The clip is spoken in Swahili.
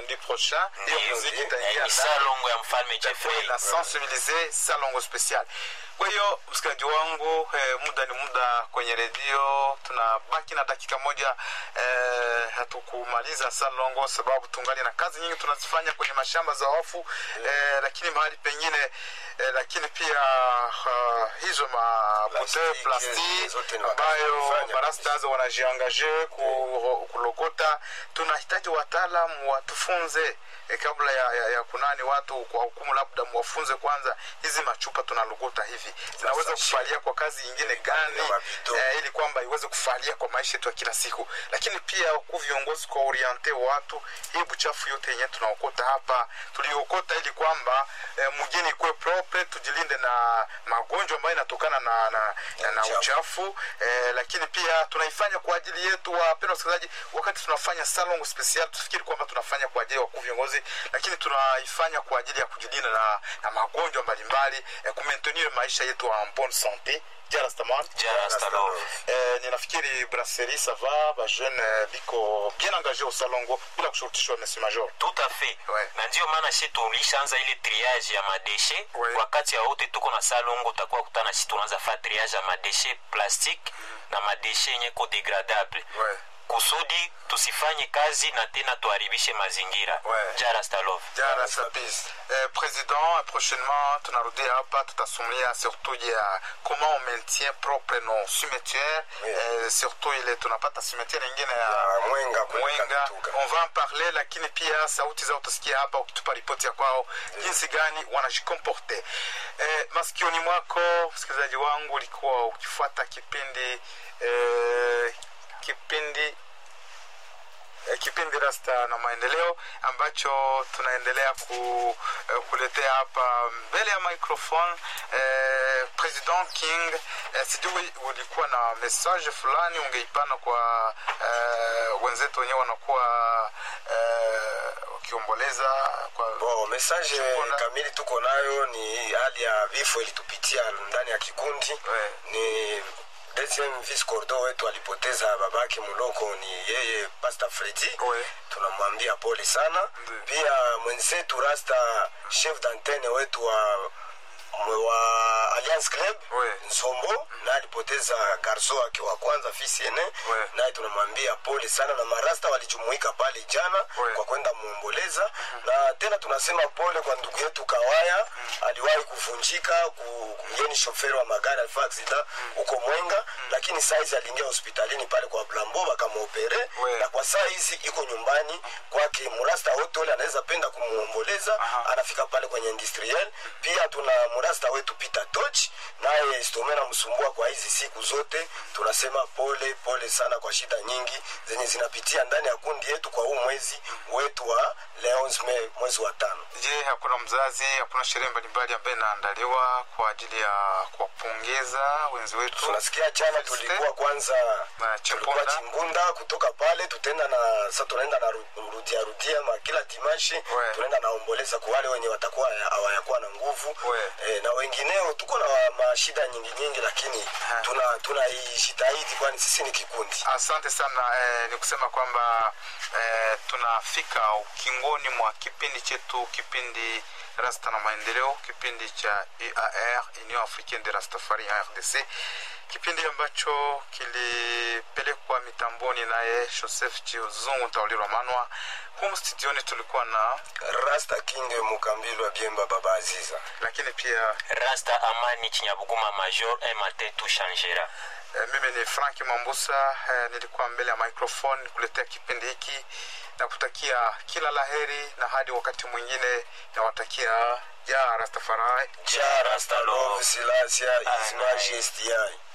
samedi prochain hiyo Ndiyo, muziki ndiyo. itaingia Eh, ni ndani salongo ya mfalme itakuwa Jeffrey ina sensibilize salongo special kwa hiyo msikilizaji wangu eh, muda ni muda kwenye redio tunabaki na dakika moja eh, hatukumaliza salongo sababu tungali na kazi nyingi tunazifanya kwenye mashamba za wafu eh, lakini mahali pengine eh, lakini pia uh, hizo mabote Plastiki, plastiki zote ni ambayo wanazifanya marastas wanajiangaje ku, kulokota tunahitaji wataalamu watufunze eh, kabla ya, ya, ya kunani watu kwa hukumu labda mwafunze kwanza hizi machupa tunalogota hivi zinaweza Sasa, kufalia kwa kazi nyingine gani na mabidon. eh, ili kwamba iweze kufalia kwa maisha yetu ya kila siku lakini pia ku viongozi kwa oriente watu hii buchafu yote yenyewe tunaokota hapa tuliokota ili kwamba eh, mjini ikuwe propre tujilinde na magonjwa ambayo inatokana na, na, na, na uchafu. uchafu eh, lakini pia tunaifanya kwa ajili yetu wapendwa wasikilizaji wakati tunafanya salon special tufikiri kwamba tunafanya kwa ajili ya wakuu viongozi lakini tunaifanya kwa ajili ya kujilinda na, na magonjwa mbalimbali eh, kumaintenir maisha yetu en bonne sante jarastaman Jarastalov. Eh, ninafikiri brasserie ça va bajeune eh, biko bien engagé au salongo bila kushurutishwa monsieur major tout à fait Ouais. na ndio maana shi tulishaanza ile triage ya madeshe Ouais. wakati ya wote tuko na salongo utakuwa kutana shi tunaanza fa triage ya madeshe plastique na madeshe yenye ko degradable ouais. kusudi tusifanye kazi na tena tuharibishe mazingira Ouais. jarastalov jara sabis eh, président prochainement tunarudi hapa tutasumulia surtout ya comment on maintient propre nos cimetières Oui. eh, surtout ile tunapata cimetière ingine ya Ya Mwenga kule mwenga Kamituga. on va en parler lakini pia sauti zao utasikia hapa ukitupa ripoti ya kwao jinsi gani wanajikomporte eh, masikioni mwako msikilizaji wangu ulikuwa ukifuata kipindi eh, kipindi eh, kipindi rasta na maendeleo ambacho tunaendelea ku, eh, kuletea hapa mbele ya microphone eh, president king eh, sijui ulikuwa na message fulani ungeipana kwa eh, wenzetu wenyewe wanakuwa eh, wakiomboleza kwa Bo, message Shukrani. kamili tuko nayo ni hali ya vifo ilitupitia ndani ya kikundi Ouais. ni deuxième vice cordo wetu alipoteza babake muloko ni yeye pastor fredi Ouais. tunamwambia pole sana Ndiyo. pia mwenzetu rasta chef d'antenne wetu wa wa alliance club Ouais. nsombo naye alipoteza garso wake wa kwanza fisiene Ouais. naye tunamwambia pole sana na marasta walijumuika pale jana Ouais. kwa kwenda muomboleza na tena tunasema pole kwa ndugu yetu kawaya aliwahi kuvunjika ku- yeye ni shoferi wa magari alifaa aksida huko mwenga lakini saizi aliingia hospitalini pale kwa blambo wakamwopere Ouais. na kwa saa hizi iko nyumbani kwake murasta wote ule anaweza penda kumuomboleza Aha. anafika pale kwenye industriel pia tuna murasta wetu peter toch naye stome namsumbua kwa hizi siku zote tunasema pole pole sana kwa shida nyingi zenye zinapitia ndani ya kundi yetu kwa huu mwezi wetu wa le 11 Mei, mwezi wa tano je hakuna mzazi hakuna sherehe mbalimbali ambayo inaandaliwa kwa ajili ya kuwapongeza wenzi wetu tunasikia jana tulikuwa kwanza Na tulikuwa Chimpunda. chimbunda kutoka pale tutaenda na sa tunaenda na ru- rudia rudia ma kila dimashi Ouais. tunaenda naomboleza kwa wale wenye watakuwa hawayakuwa na nguvu Ouais. e, na wengineo tuko na mashida nyingi nyingi lakini Ha. tuna tunaishitahidi kwani sisi ni kikundi asante sana eh, ni kusema kwamba eh, tunafika ukingoni mwa kipindi chetu kipindi rasta na maendeleo kipindi cha uar union africaine de rastafari ya rdc kipindi ambacho kilipelekwa mitamboni naye joseph chiozungu ntaulirwa manwa humu studioni tulikuwa na rasta king mukambilwa wa biemba baba aziza lakini pia rasta amani chinyabuguma major un matin tout changera Eh, mimi ni franki mambusa eh, nilikuwa mbele ya microphone kuletea kipindi hiki na kutakia kila laheri na hadi wakati mwingine nawatakia ya rastafarai ja rasta love silasia his majesty yai